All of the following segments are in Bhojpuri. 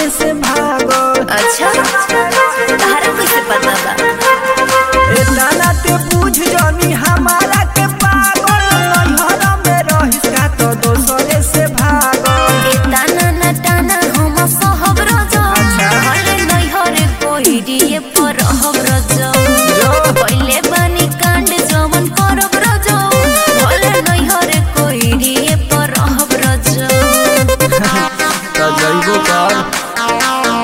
दोसरे से भागल अच्छा तारा कैसे पता बा ए नाना ते पूछ जनी हमारा के पागल नैहर में रहिस का तो दोसरे से भागल ए ताना ना ताना हम सहब रजो अच्छा। हले नैहर कोई दिए पर रहब रजो जो पहिले बानी कांड जवन करब रजो हले नैहर कोई दिए पर रहब रजो तो जइबो कर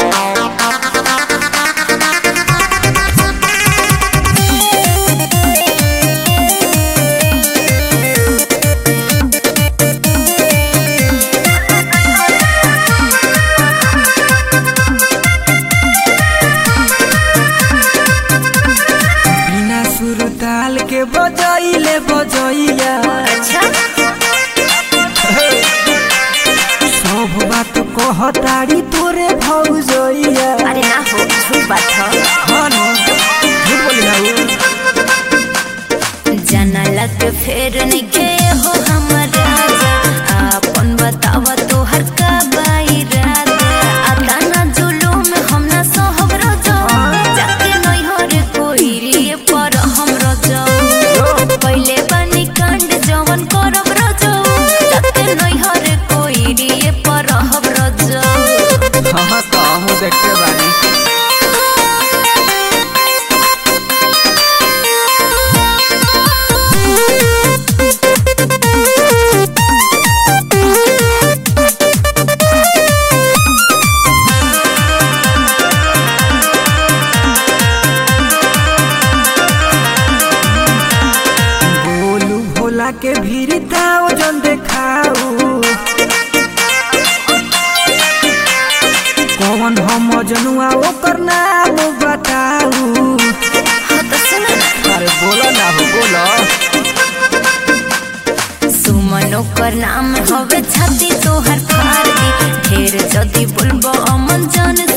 बिना सुरताल के बजैले बजैया अच्छा सब बात कहतारी तोरे भौजैया अरे ना हो झूठ बात है हाँ न झूठ बोली ना उ। जानला के फेर निके हो हमर राजा आपन बतावा तोहर का बाई राजा आता ना जुलूम हम ना सहब रजो जाके नैहर कोई रे पर हम रजो पहिले बानी कांड जवन करब रजो जाके नैहर कोई रे पर हम रजो हाँ हाँ तो हमहू देखते बानी गोलू भोला के भीड़ता ओजन देखाऊ कौन हम जनुआ ओकर नाम बताऊ हाँ तो सुनो ना अरे बोला ना हो बोला सुमन ओकर नाम हवे छाती तोहर फाड़ दी ढेर जदी बोलबो अमन जान